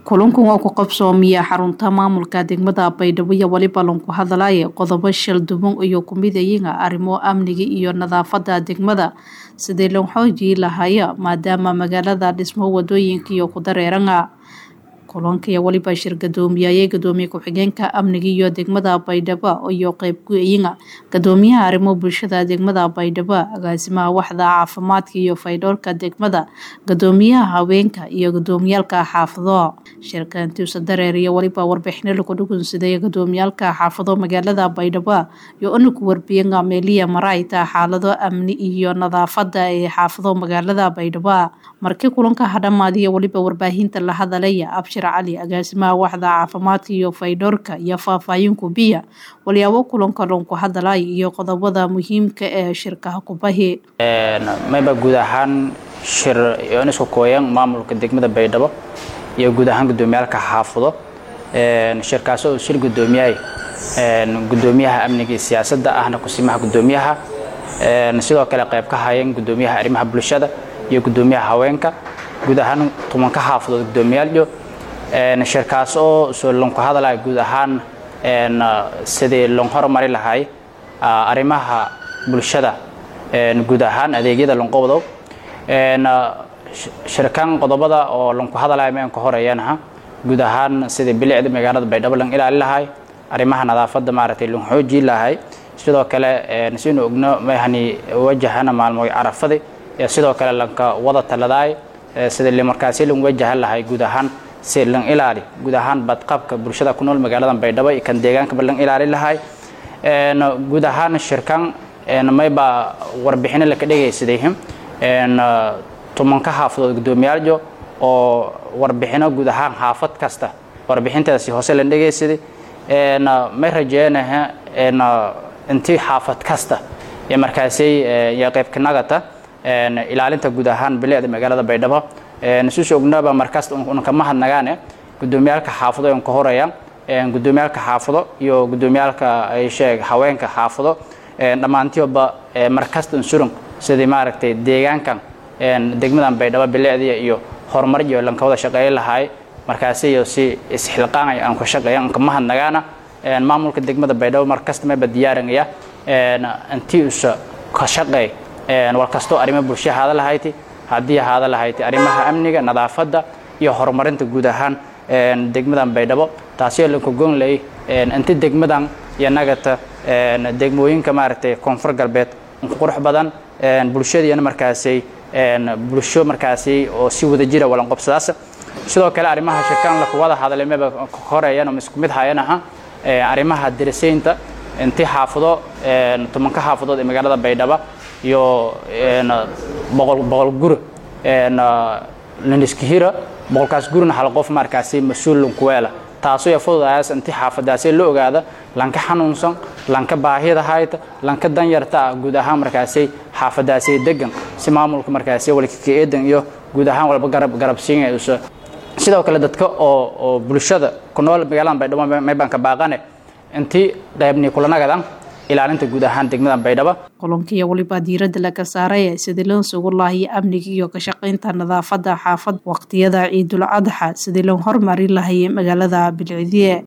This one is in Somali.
kulankan waa ku qabsoomiya xarunta maamulka degmada baydhabo iyo weliba lanku hadalaya qodobo shil duban iyo kumidayiga arrimo amniga iyo nadaafada degmada sidii loo xoojii lahaya maadaama magaalada dhismo wadooyinka iyo ku dareeranga kulanka iyo weliba shir gadoomiyaye gadoomiye ku-xigeenka amniga iyo degmada baydhabo iyo qeyb ku-eyiga gadoomiyaha arrimo bulshada degmada baydhabo agaasimaha waxda caafimaadka iyo faydhoorka degmada gadoomiyaha haweenka iyo gadoomiyaalka xaafado shirka intiusa dareer iyo weliba warbixino lagu dhugunsaday gadoomiyaalka xaafado magaalada baydhabo iyo inaku warbiyaga meeliya marayta xaalado amni iyo nadaafada ee xaafado magaalada baydhabo markii kulanka hadhamaadiyo weliba warbaahinta la hadalaya abshir cali agaasimaha waxda caafimaadka iyo faydhoorka iyo faahfaahin kubiya walyaabo kulanka lonku hadalay iyo qodobada muhiimka ee shirkaha kubahi mayba guud ahaan shir yoon isku kooyan maamulka degmada baydhabo iyo guud ahaan gudoomiyaalka xaafado shirkaas oo shir gudoomiyahay gudoomiyaha amniga iyo siyaasadda ahna kusimaha gudoomiyaha sidoo kale qayb ka hayeen gudoomiyaha arrimaha bulshada iyo gudoomiyaha haweenka guud ahaan tumanka xaafadood gudoomiyaalyo shirkaas oo soo lonku hadalaya guud ahaan sidii lon horumari lahay arrimaha bulshada guud ahaan adeegyada lonqobdo shirkan qodobada oo lonku hadalaya mayan ka horeeyanaha guud ahaan sidii bilicda magaalada baydhabo lan ilaali lahay arrimaha nadaafadda maaragtay lon xoojii lahay sidoo kale sinu ogno mayhani wajahana maalmo carafadi sidoo kale lanka wada taladaay sidii markaasi lan wajahan lahay guud ahaan si lan ilaali guud ahaan badqabka bulshada ku nool magaalada baydhabo iyo kan deegaankaba lan ilaali lahay guud ahaan shirkan mayba warbixino laka dhegaysaday tumanka xaafadood gudoomiyaaljo oo warbixino guud ahaan xaafad kasta warbixintaasi hoose lan dhegaysaday may rajeynaha intii xaafad kasta iyo markaasi iyo qaybka nagata ilaalinta guud ahaan bilicda magaalada baydhabo nasuus ognaba markaas unkama hadnagaane gudoomiyaalka xaafado on ka horeeya gudoomiyaalka xaafado iyo gudoomiyaalka sheeg haweenka xaafado dhammaantioba markasta unsurun sidii maaragtay deegaankan degmadan baydhabo bilicdiya iyo horumar iyo lanka wada shaqeeya lahaay markaasi iyo si isxilqaanaya aan ka shaqeeya unkama hadnagaana maamulka degmada baydhabo markasta mayba diyaarinaya intii usa ka shaqeey war kastoo arrimo bulsha haada lahayti haddii haada lahayti arrimaha amniga nadaafadda iyo horumarinta guud ahaan degmadan baydhabo taasoo lanka goonlay inti degmadan iyo nagata degmooyinka maaragtay koonfur galbeed unka qurux badan bulshadiina markaasi bulsho markaasi oo si wada jira walanqobsadaas sidoo kale arrimaha shirkaan laku wada hadalay maba horeeyan ama isku mid hayanaha arrimaha dirisaynta inti xaafado tumanka xaafadood ee magaalada baydhaba iyo boqol guri laniskihira boqolkaas gurina hal qof markaasi mas-uul lunkuweela taasoo ya fududayaas inti xaafadaasi la ogaada lanka xanuunsan lanka baahida hayta lanka danyarta ah guud ahaan markaasi xaafadaasi degan si maamulka markaasi walkaka-eedan iyo guud ahaan walba garab garabsiinaysa sidoo kale dadka oo oo bulshada ku nool magaalada baydhabo maybaan ka baaqane intii qaybni kulanagadan ilaalinta guud ahaan degmadan baydhabo kulankiiyo weliba diiradda laga saaraya sidii loo sugu lahayo amniga iyo ka shaqaynta nadaafada xaafad waqtiyada ciidul adxa sidii loo horumari lahayay magaalada bilcidiye